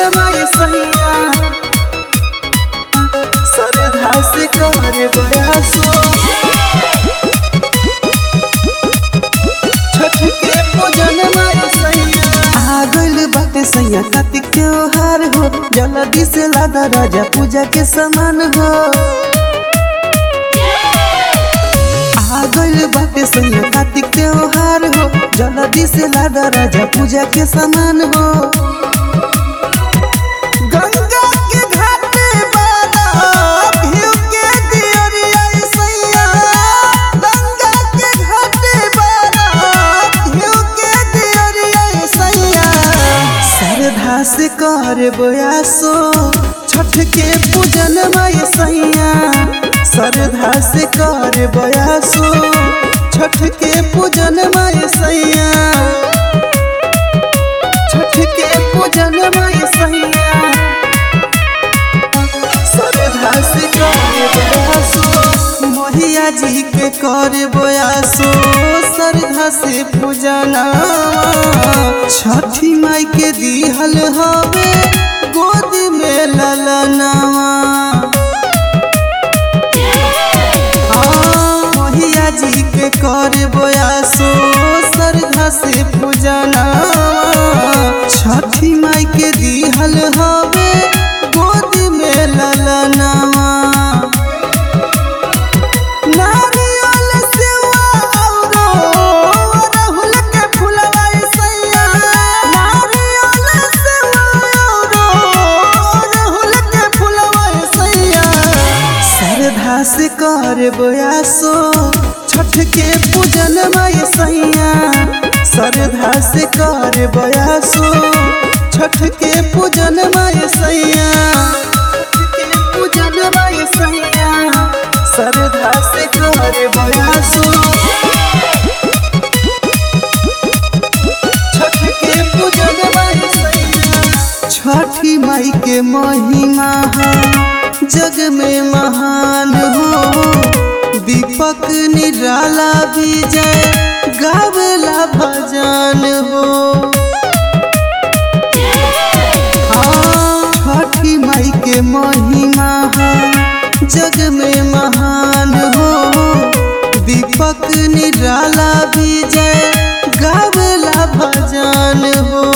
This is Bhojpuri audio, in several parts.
माय सैया सरधा से कर बयासो छठ के पूजन माय सैया आ गइल बाटे सैया कार्तिक त्योहार हो जल्दी से लादा राजा पूजा के सामान हो आ गइल बाटे सैया कार्तिक त्योहार हो जल्दी से लादा राजा पूजा के सामान हो गंगा के घाटे बाला भिउ के दियरिया सैया गंगा के घाटे बाला भिउ के दियरिया सैया श्रद्धा से कर बयासो छठ के पूजन माय सैया श्रद्धा से कर बयासो छठ के पूजन माय सैया छठ के पूजन माय सैया श्रद्धा से कर बयासो मोहिया जी के कर बयासो श्रद्धा से पूजना छठी माई के दिहल हवे गोद में ललनावा हाँ, मोहिया जी के कर बयासो श्रद्धा से पूजना छठी माई के दिहल हवे गोद में ललनावा नारियल सेवा औरो अड़हुल के फुलवा सैया नारियल सेवा औरो अड़हुल के फुलवा सैया श्रद्धा से कर बयासो छठ के पूजन माय सैया श्रद्धा से कर बयासो छठ के पूजन माय सैया छठ के पूजन माय सैया श्रद्धा से कर बयासो छठ के पूजन माय सैया छठी माई के महिमा है जग में महान हो दीपक निराला विजय गावला भजन हो हाँ, छठी माई के महिमा है जग में महान हो दीपक निराला विजय गावला भजन हो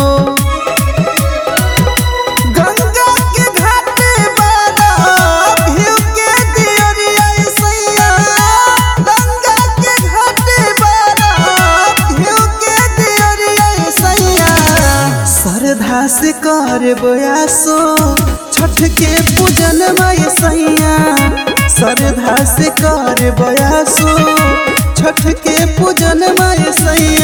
गंगा के घाटे बाला भिउ के दियरिया सैया गंगा के घाटे बाला भिउ के दियरिया सैया श्रद्धा से कर बयासो छठ के पूजन माय सैया श्रद्धा से कर बयासो छठ के पूजन माय सैया